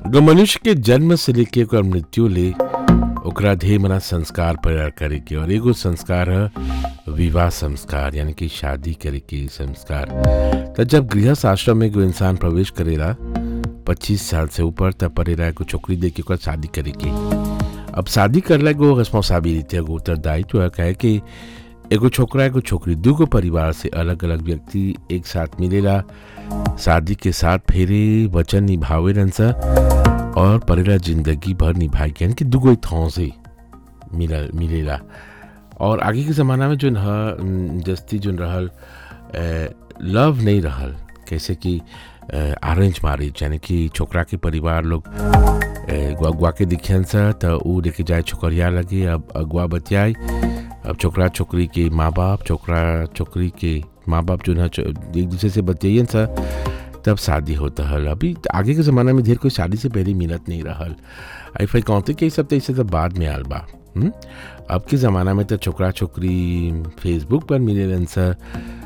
अगर मनुष्य के जन्म से लेके ओकर मृत्यु ले ओकरा ढेर मना संस्कार प्रयार करे के और एगो संस्कार है विवाह संस्कार यानी कि शादी करे के संस्कार तो जब गृहस्थ आश्रम में एगो इंसान प्रवेश करेला पच्चीस साल से ऊपर तब पड़ेला एगो छोकरी दे के ओकर शादी करे के अब शादी करला एगो रिस्पॉन्सिबिलिटी एगो उत्तरदायित्व है कहे कि एगो छोकरा एगो छोकरी दूगो परिवार से अलग अलग व्यक्ति एक साथ मिलेला शादी के साथ फेरे वचन निभावे रहन सा और परेला जिंदगी भर निभाए के यानी कि दूगो एक थाव से मिला मिलेला और आगे के ज़माना में जोन ह जस्ती जोन रहल लव नहीं रहल कैसे कि अरेंज मैरिज यानी कि छोकरा के परिवार लोग अगुआ के दिखियन सा तो ऊ लेके जाए छोकरिया लगे अब अगुआ बतियाई अब छोकरा छोकरी के माँ बाप छोकरा छोकरी के माँ बाप जो है एक दूसरे से बतियाइन सा तब शादी होता हल अभी आगे के ज़माना में ढेर कोई शादी से पहले मिलत नहीं रहल आई फाई कहते कि सब तो सब बाद में आल बा हुँ? अब के ज़माना में तो छोकरा छोकरी फेसबुक पर मिले सा